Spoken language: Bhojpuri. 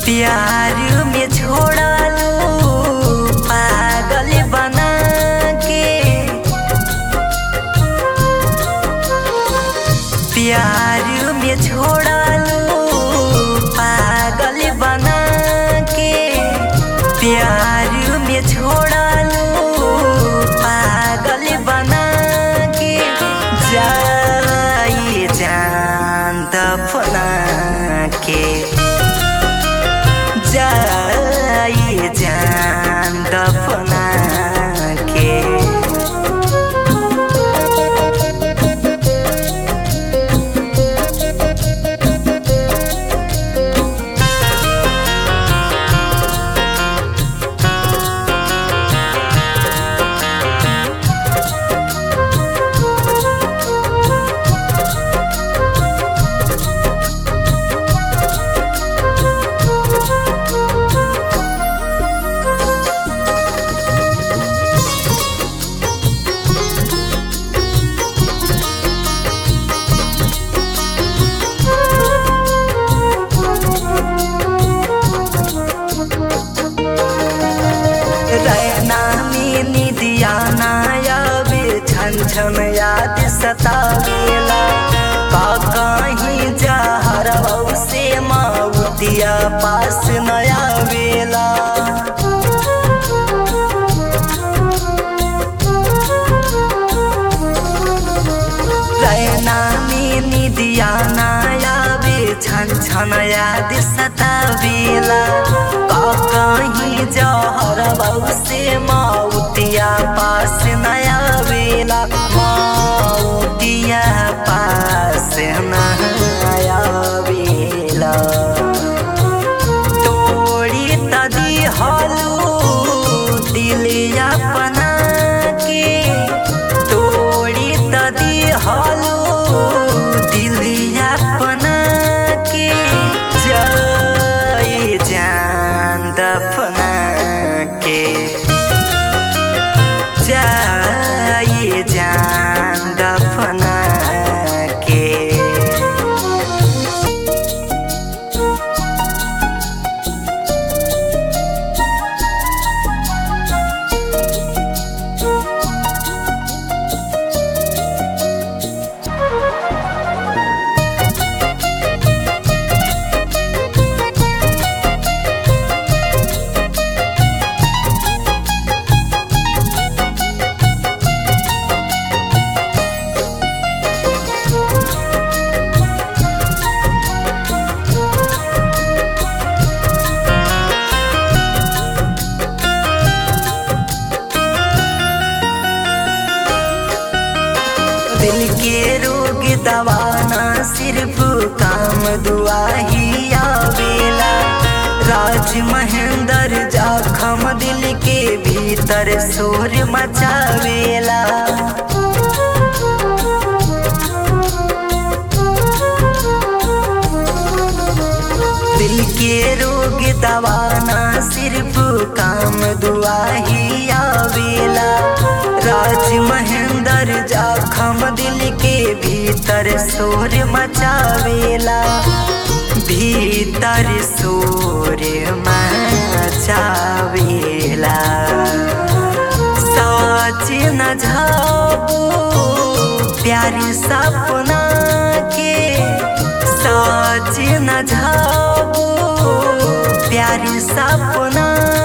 प्यार में छोड़ालू पागल बना के प्यार में छोड़ालू पागल बना के प्यार में छोड़ालू पागल बना के जाई जान दफना के जाई जान दफना के रहना में निदिया नायाबे छन छन याद सतावेला का कहीं जहर से माउतिया पास नया वेला रहना में निदिया नायाबे छन छन याद सतावेला का कहीं जहर से माउतिया पास नया वेला माउतिया पास नया वेला तोड़ी तदी हलू दिलिया अपना के तोड़ी तदी हलू दिलिया अपना के जय जान दफना के जय जान दफना के दिल के रोग दवाना सिर्फ काम दुआ ही आवेला राज महेंद्र जाखम दिल के भीतर शोर मचावेला दिल के रोग दवाना सिर्फ काम दुआ ही आवेला राज महेंद्र जाखम दिल के भीतर शोर मचावेला भीतर शोर मचावेला सोच न जाबू प्यार सपना के सोच न जाबू प्यार सपना